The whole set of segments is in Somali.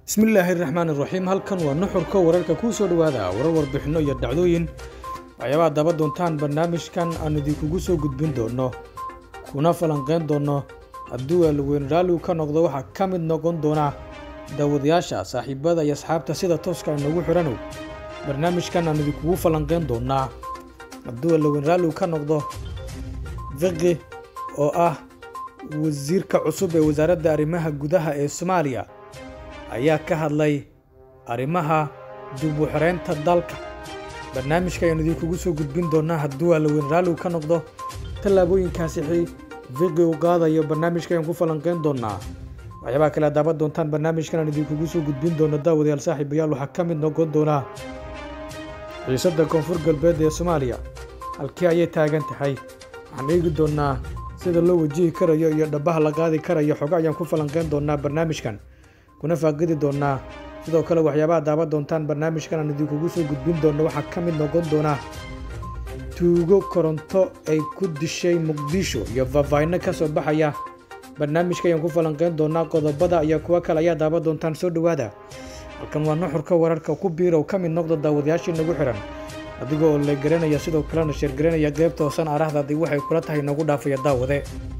bismillaahi raxmaan iraxiim halkan waa nuxurka wararka kuu soo dhowaada warar warbixinno iyo dhacdooyin waxyaabaha daba doontaan barnaamijkan aan idinkugu soo gudbin doonno kuna falanqayn doonno hadduu aalweyn raalligu ka noqdo waxaa ka mid noqon doona daawadayaasha saaxiibada iyo asxaabta sida tooska inagu xidhanow barnaamijkan aan idinkugu falanqayn doonnaa hadduu aalweyn raalligu ka noqdo fiqi oo ah wasiirka cusub ee wasaaradda arrimaha gudaha ee soomaaliya ayaa ka hadlay arrimaha dib u xiraynta dalka barnaamijka ayaan idinkugu soo gudbin doonaa hadduu aalweyn raalligu ka noqdo tallaabooyinkaasi fiqi u qaadayo barnaamijka ayaan ku falanqayn doonaa waxyaabaha kale daaban doontaan barnaamijkan aan idinkugu soo gudbin doono daawadayaal saaxiibayaal waxaa ka mid noqon doonaa xiisadda koonfur galbeed ee soomaaliya halkii ayay taagan tahay waxaan eegi doonaa sida loo wajihi karayo iyo dhabaha la qaadi karayo xogo ayaan ku falanqayn doonaa barnaamijkan kuna faaqidi doonaa sidoo kale waxyaabaha daaban doontaan barnaamijkan aan idinkugu soo gudbin doono waxaa ka mid noqon doonaa tuugo koronto ay ku dishay muqdisho iyo faahfaahinno ka soo baxaya barnaamijka ayaan ku falanqayn doonaa qodobada iyo kuwo kale ayaa daaban doontaan soo dhowaada halkan waa nuxurka wararka ku biirow ka mid noqda daawadayaashii nagu xihan adiga oo la garanaya sidoo kalena sheergaranaya qeybta hoosan arahdadii waxay kula tahay nagu dhaafaya daawade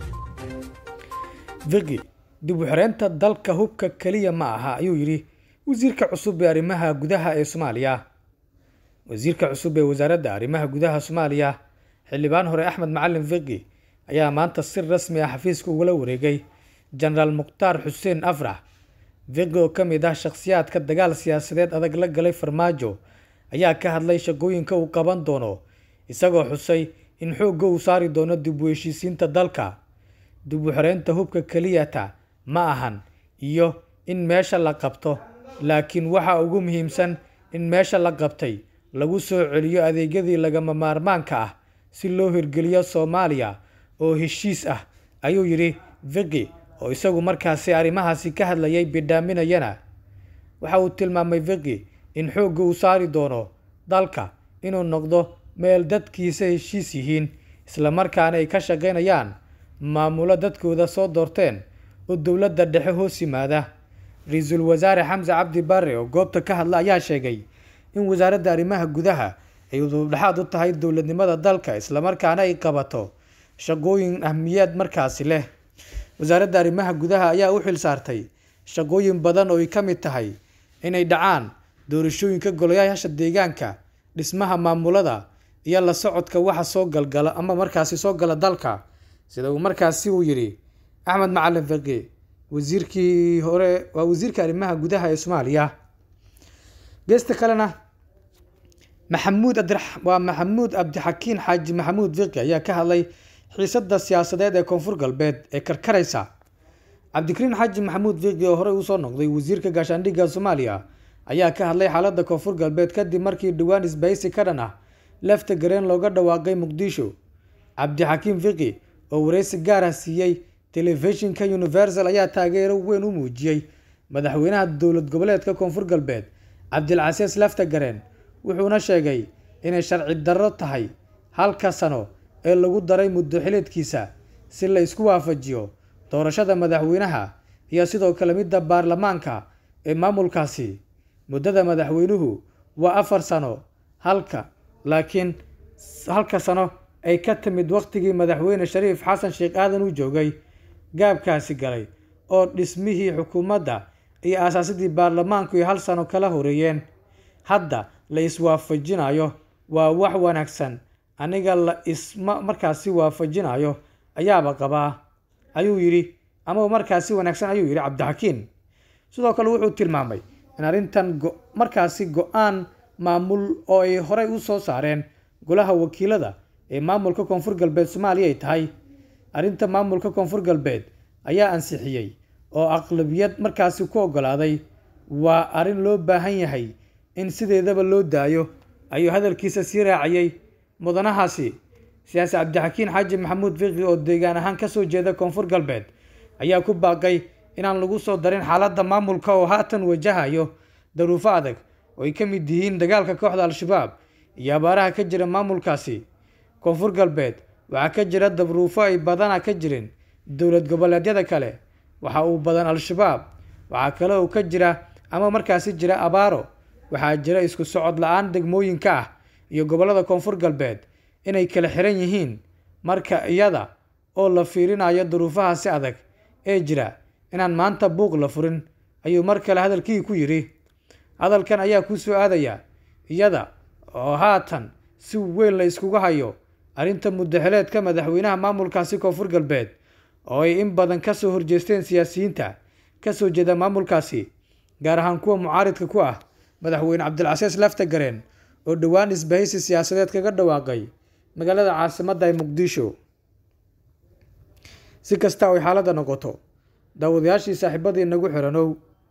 fiqi dib u xireynta dalka hubka keliya ma aha ayuu yidhi wasiirka cusub ee arrimaha gudaha ee soomaaliya wasiirka cusub ee wasaaradda arrimaha gudaha soomaaliya xildhibaan hore axmed macalin fiqi ayaa maanta si rasmi ah xafiiska ugula wareegay jenaraal mukhtaar xuseen afrax fiqi oo ka mid ah shakhsiyaadka dagaal siyaasadeed adag la galay farmaajo ayaa ka hadlay shaqooyinka uu qaban doono isagoo xusay in xoogga uu saari doono dib u heshiisiinta dalka dib u xireynta hubka keliyata ma ahan iyo in meesha la qabto laakiin waxa ugu muhiimsan in meesha la qabtay lagu soo celiyo adeegyadii lagama maarmaanka ah si loo hirgeliyo soomaaliya oo heshiis ah ayuu yidhi fiqi oo isagu markaasi arrimahaasi ka hadlayay bidhaaminayana waxa uu tilmaamay fiqi in xoogga uu saari doono dalka inuu noqdo meel dadkiisa heshiis yihiin islamarkaana ay ka shaqaynayaan maamulo dadkooda soo doorteen oo dowladda dhexe hoos yimaada ra-iisul wasaare xamse cabdi barre oo goobta ka hadla ayaa sheegay in wasaaradda arrimaha gudaha ay udubdhexaad u tahay dowladnimada dalka islamarkaana ay qabato shaqooyin ahmiyaad markaasi leh wasaaradda arrimaha gudaha ayaa u xil saartay shaqooyin badan oo ay ka mid tahay inay dhacaan doorashooyinka golayaasha deegaanka dhismaha maamulada iyo la socodka waxa soo galgala ama markaasi soo gala dalka sida uu markaasi uu yidhi axmed macalin fiqi wasiirkii hore waa wasiirka arrimaha gudaha ee soomaaliya geesta kalena maxamuud waa maxamuud cabdixakiin xaaji maxamuud fiqi ayaa ka hadlay xiisadda siyaasadeed ee koonfur galbeed ee karkaraysa cabdikariin xaaji maxamuud fiqi oo horey usoo noqday wasiirka gaashaandhigga soomaaliya ayaa ka hadlay xaaladda koonfur galbeed kadib markii dhowaan isbahaysi ka dhan ah lefta gareen looga dhawaaqay muqdisho cabdixakiim fiqi oo wareysi gaar ah siiyey telefishinka universal ayaa taageero weyn u muujiyey madaxweynaha dowlad goboleedka koonfur galbeed cabdilcasiis lefta gareen wuxuuna sheegay inay sharci darro tahay halka sano ee lagu daray muddo xileedkiisa si la isku waafajiyo doorashada madaxweynaha iyo sidoo kale midda baarlamaanka ee maamulkaasi muddada madaxweynuhu waa afar sano halka laakiin halka sano ay ka timid wakhtigii madaxweyne shariif xasan sheekh aadan uu joogay gaabkaasi galay oo dhismihii xukuumadda iyo aasaasidii baarlamaanku ay hal sano kala horeeyeen hadda la iswaafajinayo waa wax wanaagsan aniga la isma markaasi waafajinayo ayaaba qabaa ayuu yidhi ama markaasi wanaagsan ayuu yidhi cabdixakiin sidoo kale wuxuu tilmaamay in arrintan markaasi go-aan maamul oo ay horey u soo saareen golaha wakiilada ee maamulka koonfur galbeed soomaaliya ay tahay arrinta maamulka koonfur galbeed ayaa ansixiyey oo aqlabiyad markaasi ku oggolaaday waa arrin loo baahan yahay in sideedaba loo daayo ayuu hadalkiisa sii raaciyey mudanahaasi siyaasi cabdixakiin xaaji maxamuud fiqi oo deegaan ahaan kasoo jeeda koonfur galbeed ayaa ku baaqay inaan lagu soo darin xaaladda maamulka oo haatan wajahayo daruufo adag oo ay ka mid yihiin dagaalka kooxda al-shabaab iyo abaaraha ka jira maamulkaasi koonfur galbeed waxaa ka jira dabruufo ay badana ka jirin dowlad goboleedyada kale waxa uu badan al-shabaab waxaa kale oo ka jira ama markaasi jira abaaro waxaa jira isku socod la-aan degmooyinka ah iyo gobollada koonfur galbeed inay kala xiran yihiin marka iyada oo la fiirinayo duruufaha si adag ee jira inaan maanta buuq la furin ayuu mar kale hadalkii ku yidhi hadalkan ayaa ku soo aadaya iyada oo haatan si weyn la iskugu hayo arrinta muddaxileedka madaxweynaha maamulkaasi koonfur galbeed oo ay in badan ka soo horjeesteen siyaasiyiinta ka soo jeeda maamulkaasi gaar ahaan kuwa mucaaridka ku ah madaxweyne cabdilcasiis laftagareen oo dhowaan isbahaysi siyaasadeed kaga dhawaaqay magaalada caasimadda ee muqdisho si kasta oy xaaladda noqoto daawadayaashii saaxiibadii nagu xiranow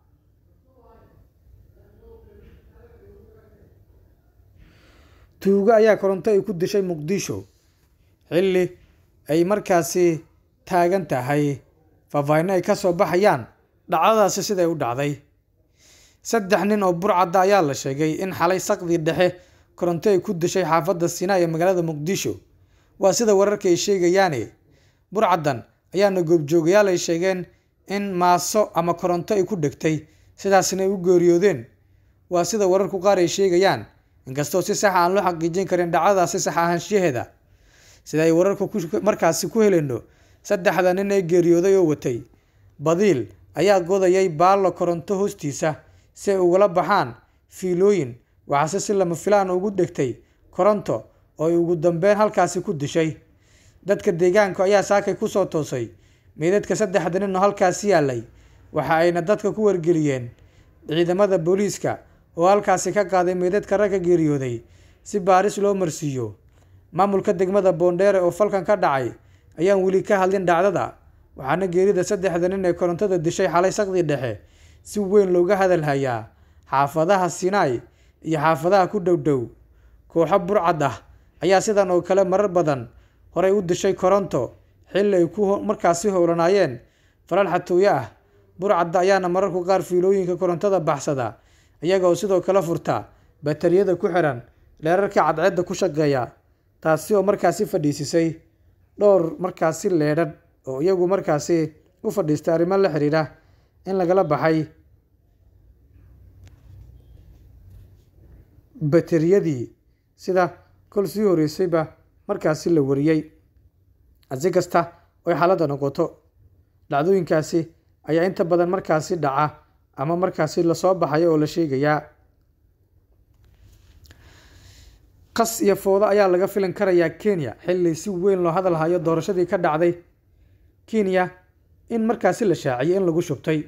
tuugo ayaa koronto ay ku dishay muqdisho xilli ay markaasi taagan tahay faahfaahinno ay ka soo baxayaan dhacdadaasi siday u dhacday saddex nin oo burcadda ayaa la sheegay in xalay saqdii dhexe koronto ay ku dishay xaafadda sinaa ee magaalada muqdisho waa sida wararka ay sheegayaane burcaddan ayaana goobjoogayaal ay sheegeen in maaso ama koronto ay ku dhegtay sidaasna ay u geeriyoodeen waa sida wararku qaar ay sheegayaan inkastoo si saxa aan loo xaqiijin karin dhacdadaasi sax ahaanshaheeda sida ay wararku markaasi ku heleyno saddexda nin ee geeriyooday oo watay badiil ayaa godayay baallo koronto hoostiisa si ay ugala baxaan fiilooyin waxaase si lama filaan ugu dhegtay koronto oo ay ugu dambeyn halkaasi ku dishay dadka deegaanka ayaa saakay kusoo toosay meydadka saddexda nin oo halkaasi yaalay waxa ayna dadka ku wargeliyeen ciidamada booliiska oo halkaasi ka qaaday meydadka ragga geeriyooday si baaris loo marsiiyo maamulka degmada boondheere oo falkan ka dhacay ayaan weli ka hadlin dhacdada waxaana geerida saddexda nin ee korontada dishay xalay saqdii dhexe si weyn looga hadalhayaa xaafadaha sinaai iyo xaafadaha ku dhowdhow kooxo burcad ah ayaa sidan oo kale marar badan horey u dishay koronto xilli ay ku markaasi howlanaayeen falal xatooyo ah burcadda ayaana mararku qaar fiilooyinka korontada baxsada iyaga oo sidoo kale furta batariyada ku xiran leerarka cadceedda ku shaqeeya taasi oo markaasi fadhiisisay dhowr markaasi leedhadh oo iyagu markaasi u fadhiistay arrimo la xiriira in lagala baxay bateriyadii sida kol sii horeysayba markaasi la wariyey si kasta oy xaaladda noqoto dhacdooyinkaasi ayaa inta badan markaasi dhaca ama markaasi lasoo baxayo oo la sheegayaa qas iyo foodo ayaa laga filan karayaa kenya xilli si weyn loo hadalhayo doorashadii ka dhacday kenya in markaasi la shaaciyay in lagu shubtay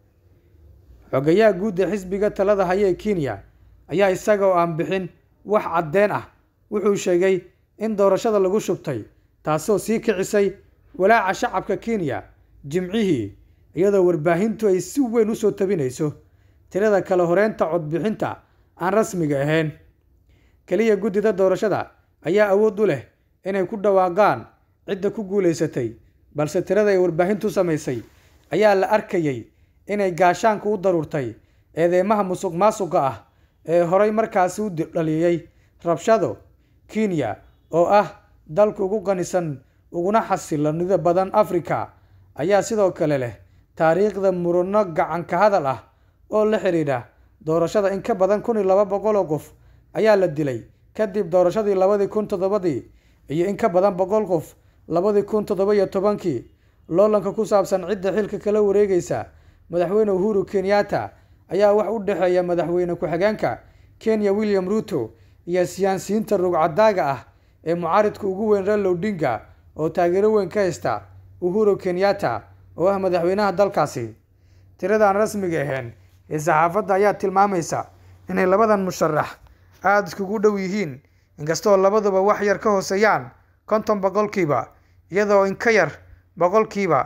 xogayaha guud ee xisbiga talada haya ee kenya ayaa isaga oo aan bixin wax caddeen ah wuxuu sheegay in doorashada lagu shubtay taasoo sii kicisay walaaca shacabka kenya jimcihii iyadoo warbaahintu ay si weyn usoo tabinayso tirada kale horeynta codbixinta aan rasmiga ahayn keliya guddida doorashada ayaa awood u leh inay ku dhawaaqaan cidda ku guulaysatay balse tirada ay warbaahintu samaysay ayaa la arkayay inay gaashaanka u daruurtay eedeymaha musuq maasuqa ah ee horay markaasi u dhaliyey rabshado kenya oo ah dalka ugu qanisan uguna xasiloonida badan africa ayaa sidoo kale leh taariikhda murano gacanka hadal ah oo la xidhiidha doorashada in ka badan kun iyo laba boqol oo qof ayaa la dilay kadib doorashadii labadii kun toddobadii iyo in ka badan boqol qof labadii kun toddoba iyo tobankii loolanka ku saabsan cidda xilka kala wareegaysa madaxweyne uhuru kenyatta ayaa wax u dhexeeya madaxweyne ku-xigeenka kenya william ruto iyo siyaasiyiinta rugcadaaga ah ee mucaaridka ugu weyn raila odinga oo taageero weyn ka haysta uhuru kenyatta oo ah madaxweynaha dalkaasi tiradaan rasmiga ahayn ee saxaafadda ayaa tilmaamaysa inay labadan musharax aada iskugu dhow yihiin inkastoo labaduba wax yar ka hooseeyaan konton boqolkiiba iyadoo in ka yar boqolkiiba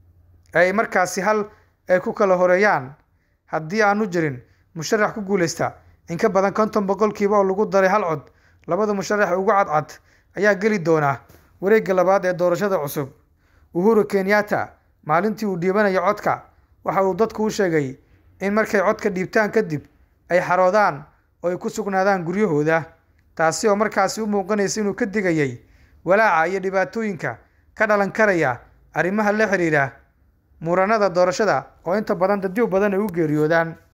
ay markaasi hal ay ku kala horeeyaan haddii aanu jirin musharax ku guuleysta in ka badan konton boqolkiiba oo lagu daray hal cod labada musharax ugu cadcad ayaa geli doona wareegga labaad ee doorashada cusub uhuru kenyatta maalintii uu dhiibanayo codka waxa uu dadku u sheegay in markay codka dhiibtaan kadib ay xaroodaan oo ay ku sugnaadaan guryahooda taasi oo markaasi u muuqanaysa inuu ka digayay walaaca iyo dhibaatooyinka ka dhalan karaya arrimaha la xidhiidha muranada doorashada oo inta badan dadyo badan ay u geeriyoodaan